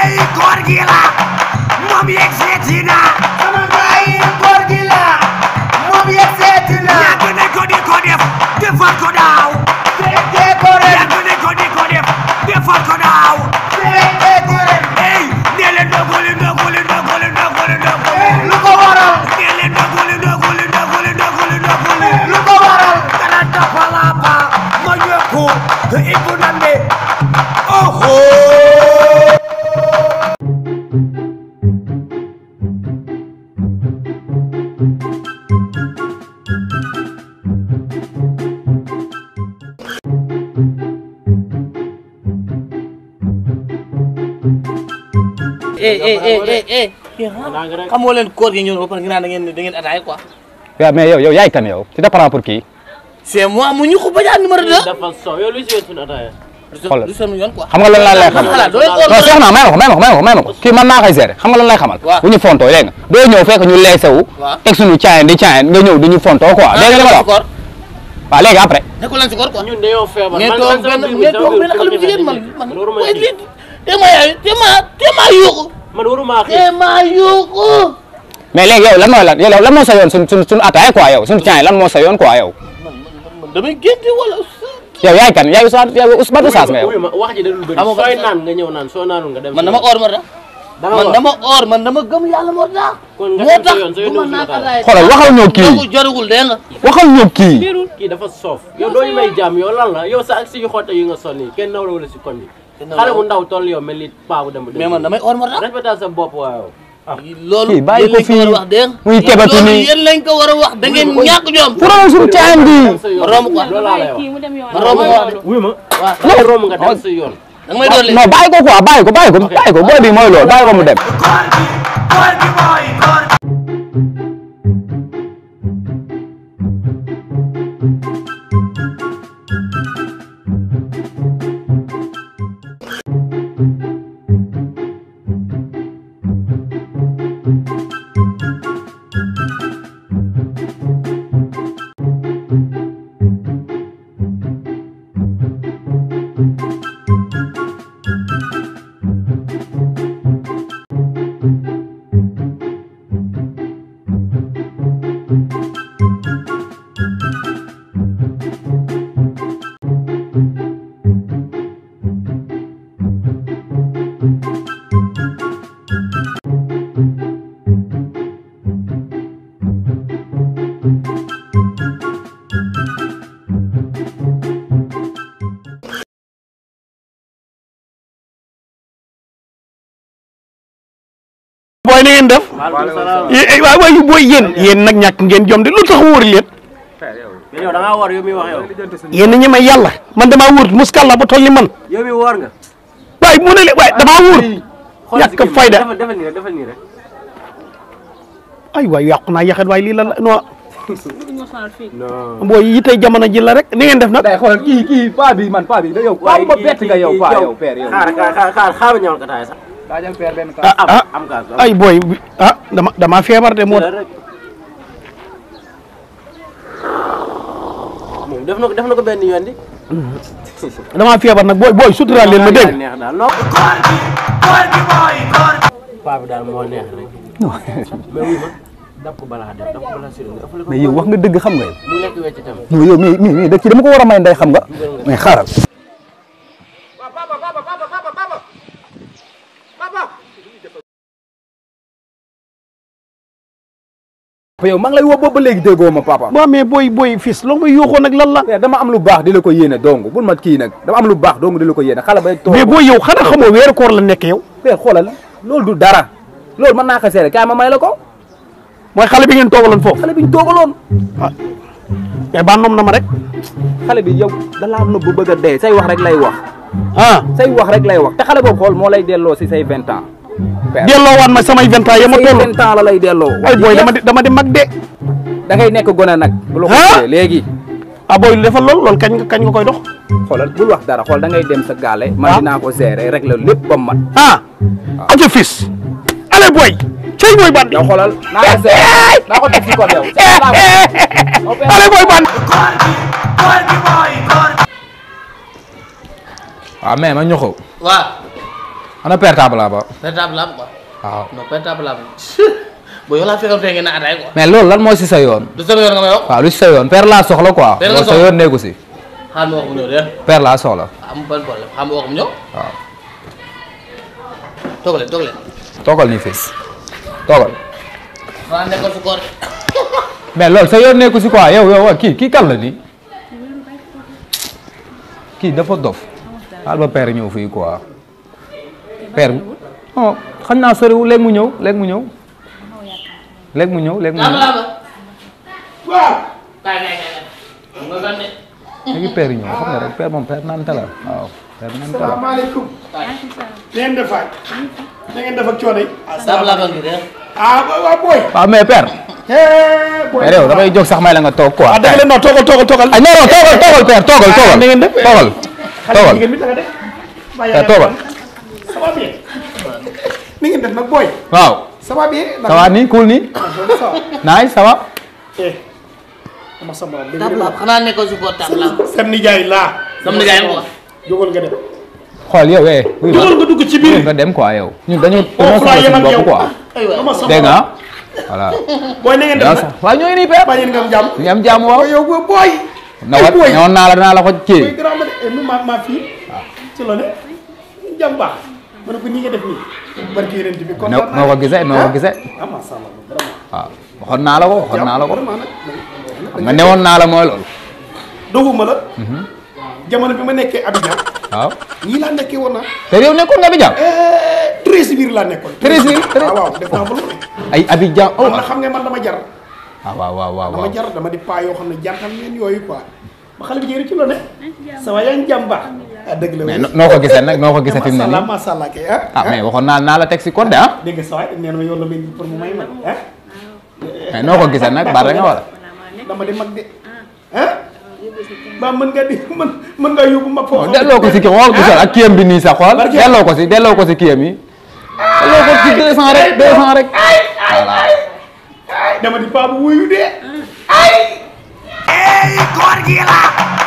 yi koor gi la moom yegg seeti na sama gaay yi koor gi la moom yegg seeti na yàgg nañ ko di ko def defal ko daaw fekkee ko ren yàgg nañ ko di ko def defal ko daaw fekkee ko ren ey nee leen ndoguli ndoguli ndoguli ndoguli ndoguli lu ko waral nee leen ndoguli ndoguli ndoguli ndoguli ndoguli lu ko waral kana tapalapa monyoko ibunande oho eh eh eh eh eh xamoo leen koor gi ñëw ba pare nga naan da ngeen da ngeen ataaya quoi. waaw mais yow yow yaay kan yow tu te prends pour qui c'est moi mu ñu ko bajaan numéro 2. dafa so yow luy si suñu ataaya xoolal. du seen yoon quoi. xam nga lan laa lay xamal xalaat doo leen non soxna may ma ko may ma ko may ma ko may ma ko kii man naa koy gérer xam nga lan lay xamal Waaw. bu ñu fontoo dégg nga doo ñëw fekk ñu leese wu Waaw. teg suñu caayen di caayen nga ñëw di ñu fontoo quoi dégg nga li ma la wax koor waaw léegi après nekkul leen si koor quoi. ñun dañoo feebar ngeen man toog man sama benn biir bi ngeen sama toog biir benn xale bu bi jigéen man man man waruma waaye kii. lii te ma yaay te ma te ma yuuxu man waruma xii te ma yuuxu. mais léegi yow lan mooy lan yow lan moo sa yoon suñ suñ suñu ataaya quoi yow suñu caayen lan moo sa yoon quoi yow man man man damay génte wala. yow yaay kan yaay Ousmane yow Ousmane Oustaz nga yow wuyu ma wax ji da dul bëri Amoo ko sooy sax. naan nga ñëw naan soo naanul nga dem man dama or moo tax. da nga man war. dama or man dama gëm yàlla moo tax. kon nga moo dem sa tax yoon sa bu yoon ma nekkul naan ataaya. ataaya. xoolal waxal ñoo kii kooku jarugul dégg nga. waxal ñoo kii kii dafa soof yow doo ñu may jàmm yow lan la yow sa ak si xotte yi nga sol nii kenn naw la wala si koñ bi xale bu ndaw toll yow mel ni paa bu dem mais man damay or moo tax. respectal sa bopp waaw loolu Kii bàyyi ko yéen lañ fii. war a wax dégg nga. muy kebatu loolu nii. yéen lañ ko war a wax da ngeen ñàkk ñoom. fu doon suñu caayen bi dem sa yoon romb quoi. loolu laa lay wax kii mu dem yoon ma romb ko wax de. wuyu ma waaw ngay romb nga dem sa yoon da nga may dolli. non bàyyi ko quoi bàyyi ko bàyyi ko bàyyi ko booy bi mooy loolu bàyyi ko mu dem koor gi koor gi mooy koor gi booy na ngeen def waaleykum salaam eh waay waay booy yéen yéen nag ñàkk ngeen jom de lu tax wóor leen yow da ngaa war yow mi wax yow yéen a ñeme yàlla man damaa wóor muskàlla ba toll ni man yow mi woor nga waay mu ne le waay damaa wóor ñàkk fayda defal defal nii rek defal nii rek ay waay yàqu naa yaxet waay lii la la non ñu sonal fii non booy yi tey jamono ji la rek ni ngeen def nag day xoolal kii kii paa bi man paa bi da yow paa ba bett nga yow paa yow père yow xaar xaar xaar xaar xaar ñëwal ka taay sax daajal père benn ah am ah am kaas ay booy ah dama damaa feebar de moo tax rek moom def na ko def na ko benn yoon di damaa feebar nag booy booy suturaal leen ma dégg neex daal non koor gi koor gi mooy koor gi paa bi daal moo neex rek mais wuy ma dab ko balaa def dab ko balaa sori nga ëppale ko mais yow wax nga dëgg xam nga yow mu lekk wecc tam non yow mii mii mii da ci dama ko war a may ndey xam nga mais xaaral yow maa ngi lay woo boobu ba léegi déggoo ma papa waaw mais booy booy fils loo may yuuxoo nag lan la mais dama am lu baax di la ko yéene dong bul ma kii nag dama am lu baax dong di la ko yéene xale bay toog mais booy yow xanaa xamoo weeru koor la nekk yow père xoolal loolu du dara loolu mën naa ko seere kaay ma may la ko mooy xale bi ngeen toogaloon foofu xale bi ñu toogaloon mais ba noom na ma rek xale bi yow da laa nëbb bëgg a dee say wax rek lay wax ah say wax rek lay wax te xale boobu xool moo lay delloo si say vingt ans père delloo waat ma samay vingt ans ya ma say toll vingt ans la lay delloo ay booy dama di dama di mag de da ngay nekk gone nag bu la ko Ah? defee léegi ah booy lu defal lool loolu kañ nga kañ nga koy dox xoolal bul wax dara xool da ngay dem sa gaale man Ah? dinaa ko gérer rek la lépp ba mat ah ok fils allez booy cey booy bandi yow xoolal naa ko gérer naa ko def si kon yow allez booy bandi koor gi koor gi mooy koor gi waaw mais ma ñoxo waaw ana portable la ba portable la am quoi waaw non portable la am boo yow laa fekkoon fee ngeen naan ataay quoi mais loolu lan moo si sa yoon du sama yoon nga may wax waaw lu si sa yoon père laa soxla quoi Père nga loolu sa soxla. yoon nekku si xaar ma wax mu ñëw de père laa soxla am ban problème xam ma wax mu ñëw waaw toog leen toog leen toogal nii fii toogal xanaa nekkoon su koor mais loolu sa yoon nekku si quoi yow yow waa kii kii kan la nii kii dafa dof xaal ba père ñëw fii quoi père oh xam naa soriwul léegi mu ñëw léegi mu ñëw léegi mu ñëw léegi mu lama ñëw lama waaw kaay kaay kaay kaay xam nga gan de léegi père yi ñëw xam nga rek père moom père naan la waaw père naan la salaamaaleykum na ngeen def waay na ngeen def ak coono yi saabu laa ngi de ah waaw booy waaw mais père eh booy père yow damay jóg sax may la nga toog quoi ah dëgg la non toogal toogal toogal ah non non toogal toogal père toogal toogal na ngeen def toogal xale toogal jigéen bi naka def bàyyi père toogal ça va bien ni ngeen def nag booy waaw ça va bien ça va nii cool nii ça va naay ça va eh dama sa morom table la xanaa nekkoon su koor table la seen nijaay laa sama nijaay quoi jógal nga dem xool yow eh wuy ma jógal nga dugg ci biir nga dem quoi yow ñun dañu dañoo foofu laa soxla yem suñu ak yow bopp quoi aywa dama sa dégg nga morom ah voilà booy na ngeen def daa nag sax waaw ñooy nii père bàyyi nga am jàmm ñu am jàmm waaw booy yow booy booy na wat booy ñëwoon naa la dinaa la ko booy kii grand la de eh ma ma fii ci loolu jàmm baax ma ne ko nii nga def nii barki yeneen bi kon noo noo ko gisee noo ko gisee ah macha allah vraiment waaw waxoon naa la ko waxoon naa la ko vraiment nag xam nga newoon naa la mooy loolu doguma la jamono bi ma nekkee Abidjan waaw ñii laa nekkee woon naa te yow nekkoon nga Abidjan treize biir laa nekkoon Treize biir, treize- waaw waaw def naa ba lu ne ay Abidjan oh man na xam nga man dama jar ah waaw waaw waaw dama waaw jar dama di paa yoo xam ne jantam ngeen yooyu quoi ma xale bi jëri ci lo ne ça va yaa ngi jàmm baax ah dëgg la mais no- noo ko gisee nag noo ko gisee fi mu ne macha allah nii macha allah kay ah ah mais waxoon naa naa la teg si code ah dégg nga sa waay nee na ma yow la may pour mu may ma ah mais noo ko gisee nag baal rek nga wala dama di mag de ah ba mën nga di mën mën nga yóbbu mag foofu delloo ko si kii xool gisal ak kiyam bi nii sax xool Barke- delloo ko si delloo ko si kiyam yi delloo ko si deux cent rek deux cent rek voilà dama di paa bu wuyu de Ey, góor gi la